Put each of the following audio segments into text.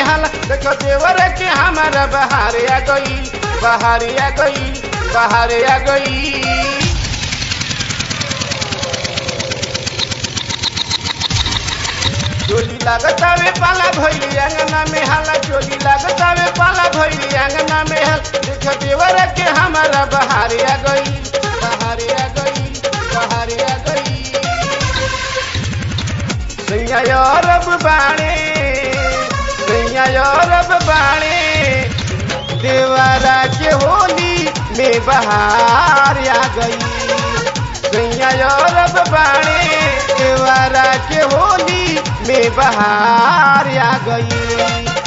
हाला देखो देवर के हमारा बहार आ गई बहार आ गई बहार आ गई चोली लागतावे पाला भैली अंगना में हाला चोली लागतावे पाला भैली अंगना में हल देख देवर के हमारा बहार आ गई बहार आ गई बहार आ गई सैया अरब बाणे सैया अरब बाणे देवरा के होली में बहार आ गई सैया अरब बाणे देवरा के होली में बहार आ गई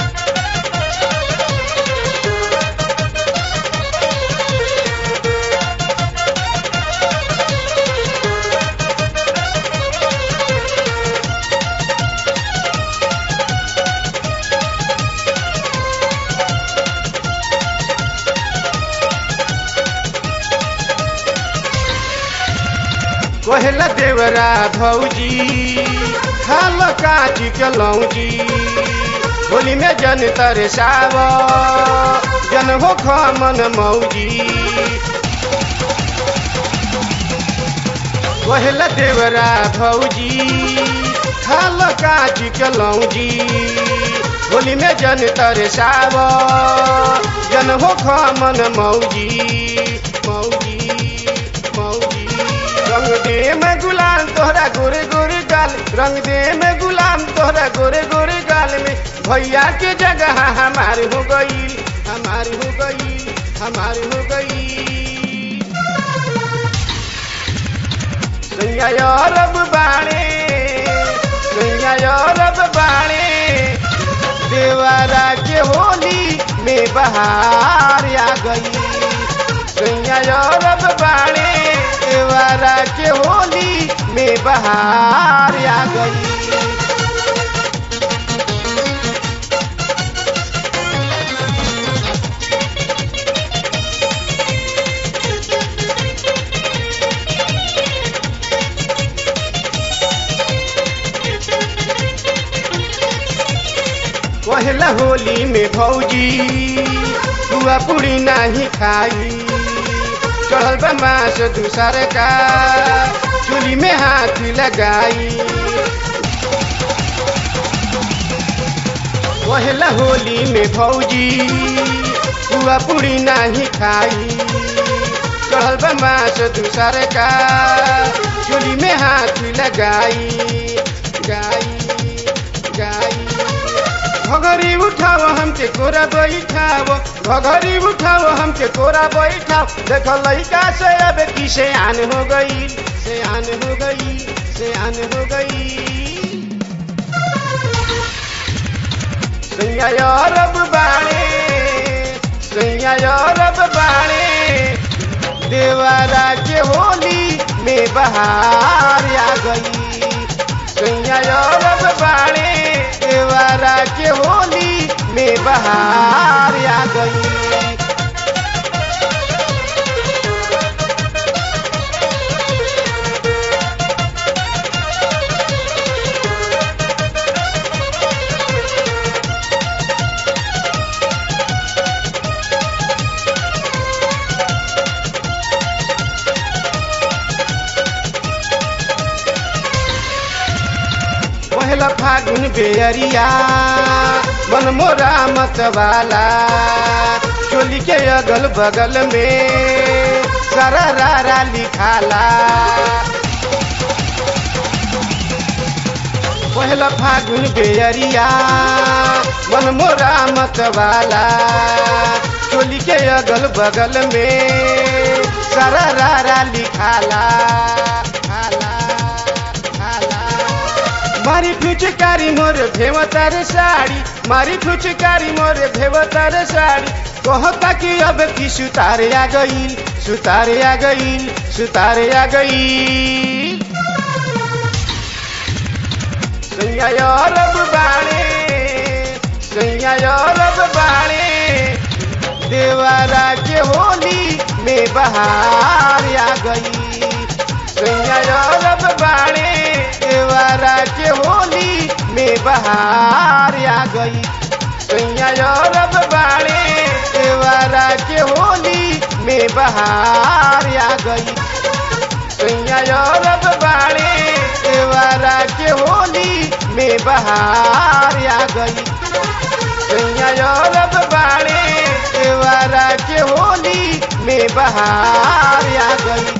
कोहला देवरा भौजी खाल काची के लौजी होली में जन तरसाव जन हो खमन मौजी कोहला देवरा भौजी खाल काची के लौजी होली में जन तरसाव जन हो खमन मौजी मौजी मौजी रंग दे में गुलाम तोहरा गोरे गोरे गाल रंग दे में गुलाम तोहरा गोरे गोरे गाल में भैया के जगह हमार हो गई हमार हो गई हमार हो गई सैया अरब बाणे सैया अरब बाणे देवरा के होली में बहार आ गई सैया अरब बाणे देवरा के होली में बहार आ गई पहला होली में भौजी पुआ पूरी नहीं खाई चढ़ल बा मास दूसर का चूली में हाथ लगाई पहला होली में भौजी पुआ पूरी नहीं खाई चढ़ल बा मास दूसर का चूली में हाथ लगाई गाई गाई घघरी उठाओ हमके कोरा बैठाओ घघरी उठाओ हमके कोरा बैठाओ देख लड़का से अब की से आन हो गई से आन हो गई से आन हो गई सैया अरब बाणे सैया अरब बाणे देवरा के होली में बहार आ गई सैया अरब बाणे देवरा के होली में बहार आ गई पहला फागुन बेअरिया मन मोरा मत वाला चोली के अगल बगल में सारा रारा लिखाला पहला फागुन बेअरिया मन मोरा मत वाला चोली के अगल बगल में सारा रारा लिखाला खाला खाला मारी फुचकारी मोर भेवतार साड़ी मारी फुचकारी मोर भेवतार साड़ी कहता कि अब की सुतार आ गई सुतार आ गई सुतार आ गई सैया अरब बाणे सैया अरब बाणे देवरा के होली में बहार आ गई सैया अरब बाणे देवरा के होली में बहार आ गई सैया रब बाड़े देवारा के होली में बहार आ गई सैया रब बाड़े देवारा के होली में बहार आ गई सैया रब बाड़े देवारा के होली में बहार आ गई